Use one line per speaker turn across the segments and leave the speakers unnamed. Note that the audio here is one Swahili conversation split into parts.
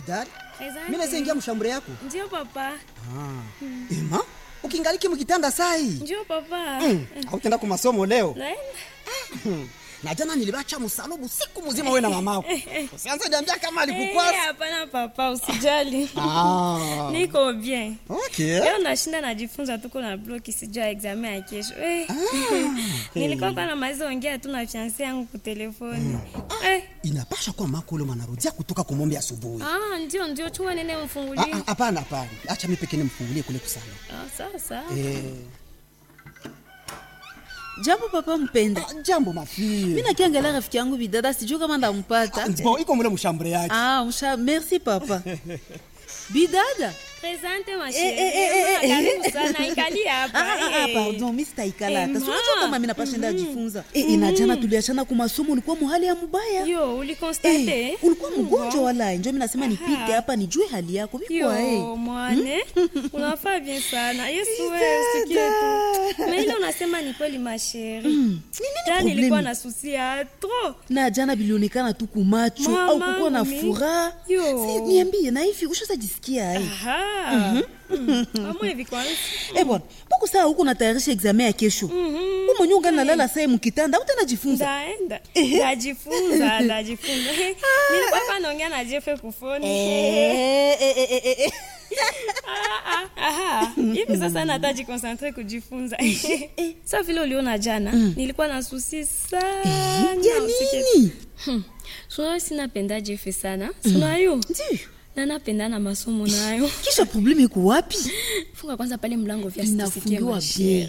bidari
Asante.
mi naweza ingia mshambure yako
Ndio papa.
ema ukingaliki mkitanda sai
Ndio papa.
autenda ku masomo leo
Naenda.
na jana nilibacha msalubu siku mzima we na mamako usianze niambia kama
Eh,
alikukwasa
hapana papa, usijali.
ah.
Niko bien.
okay.
Leo nashinda najifunza tuko na bloki sijua examen ya kesho. Eh. Nilikuwa kwa na maizo ongea tu na fiancé yangu kwa telefoni. Eh.
inapasha kuwa mako ule mwanarudia kutoka kumombe asubuhi
Ah, ndio ndio chua nene
Ah,
mfungulie.
ah, hapana hapana acha mi pekee nimfungulie kule kusana
Ah, sawa sawa.
eh.
jambo papa mpenda
ah, jambo mafie
mi nakiangalia rafiki yangu bidada sijuu kama ndampata
bon iko mule mshambure yake
ah, msha merci papa bidada
Presente ma
Eh, eh, eh, eh,
chérie.
eh.
Karibu sana ikali hapa.
Ah, ah, ah,
eh.
pardon mi sitaikalata
Eh,
sinajua
ma.
kama mi napashenda ajifunza Eh, eh, na jana tuliachana kwa masomo ulikuwa muhali ya mubaya
Yo, ulikonstate?
Eh, ulikuwa mgonjwa wala njo mi nasema nipite hapa nijue hali yako vikwa
Yo, mwane unafaa bien sana yesu wewe usikie tu na ile unasema ni kweli masheri ta
problemi?
nilikuwa na susi ya tro
na jana bilionekana tu kumacho
Mama,
au kukuwa na
mi-
furaha
Yo.
Si, niambie na hivi ushaza jisikia ai
amwe hivi kwanza
Eh bwana, mbona saa huko natayarisha examen ya kesho?
Mhm.
Wewe mwenyewe ungali nalala saa mkitanda, utajifunza.
ndaenda ndajifunza ndajifunza nilikuwa pa naongea na jefe kufoni
Eh, eh, eh, eh, eh.
Ah, ah, aha. hivi sasa nata jikonsentre kujifunza sa vile uliona jana nilikuwa na susi sana
Ya
usikie
nini?
sunayo sinapenda jefe sana sunayo
Ndio.
na napenda na masomo nayo
Kisha probleme iko wapi?
funga kwanza pale mlango vya
Inafungiwa
sisikie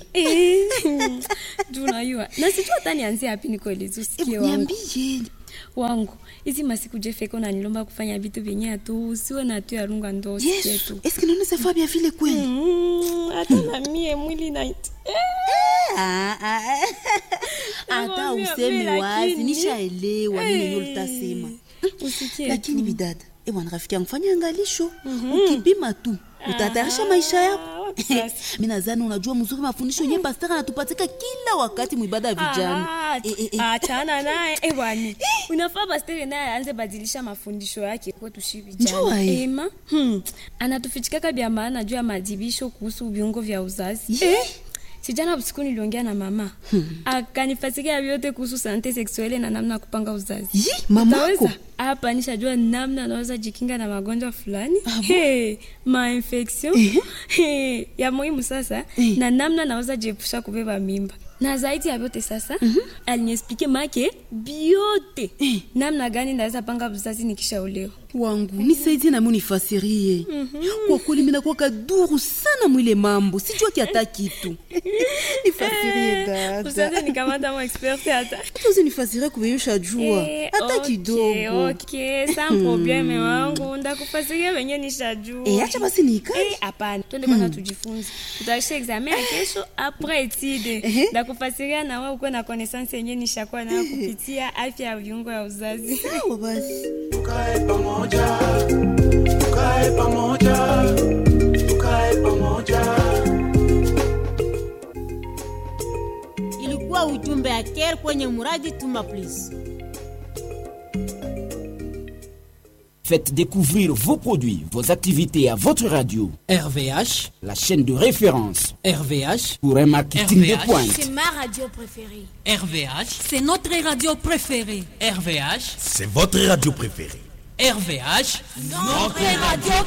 tunayua na sijua hata nianzie hapi nikoelezi usikie
Eh,
wangu
Niambie.
wangu hizi masiku jefeko nanilomba kufanya vitu vyenye atu usiwe na tu yarunga ndo usikie
Yesu,
tu
est-ce que nous savons bien vile kweli?
Mm, hata na mie mwili na
Ah, ah, ah. Hata
Nakwambia,
useme
mimi
wazi,
lakini-
nishaelewa nini yenyewe utasema.
usikie
Lakini bidada, eh bwana rafiki yangu fanya angalisho. Ukipima tu, utatayarisha maisha
Ah,
yako.
wapi sasa?
mi nadhani unajua mzuri mafundisho yenye pastor anatupatika kila wakati mwibada ya vijana
Ah,
Eh, eh, eh.
achana naye ewani unafaa pastere naye aanze badilisha mafundisho yake kwetu shi
Njua,
vijana
eh.
ema hmm. anatufichikaka vya maana juu ya madibisho kuhusu viungo vya uzazi
Ye.
sijana usiku niliongea na mama akanifasikia vyote kuhusu sante seksuele na namna ya kupanga uzazi
Yi, mamako
Utaweza? hapa nishajua namna anaweza jikinga na magonjwa fulani hey, mainfection hey, ya muhimu sasa
Eh.
na namna naweza jiepusha kubeba mimba na zaidi ya vyote sasa aliniexplike make biote namna gani naweza panga uzazi nikishaolewa
wangu nisaidie nami unifasirie kwa kweli minakuwa kaduru sana mwile mambo sijua kiata kitu nifasirie
usaze
dada
nikamata mo experte hata
tuzi nifasirie kuveyusha jua
Eh,
hata
okay,
kidogo
okay, sans probleme wangu ndakufasiria wenye nishajua
Eh, acha basi niikae
Eh, hapana twende kwanza tujifunze tutaisha examen ya kesho apres etide ndakufasiria na wewe ukuwe na connaissance yenye nishakuwa nayo kupitia afya ya viungo ya uzazi
sawa basi
tukae pamoja tukae pamoja tukae pamoja
ilikuwa ujumbe ya care kwenye muradi tuma please
Faites découvrir vos produits, vos activités à votre radio,
RVH,
la chaîne de référence
RVH,
pour un marketing de
RVH.
pointe.
c'est ma radio préférée
RVH,
C'est notre radio préférée.
RVH,
C'est votre radio préférée.
RVH.
Notre radio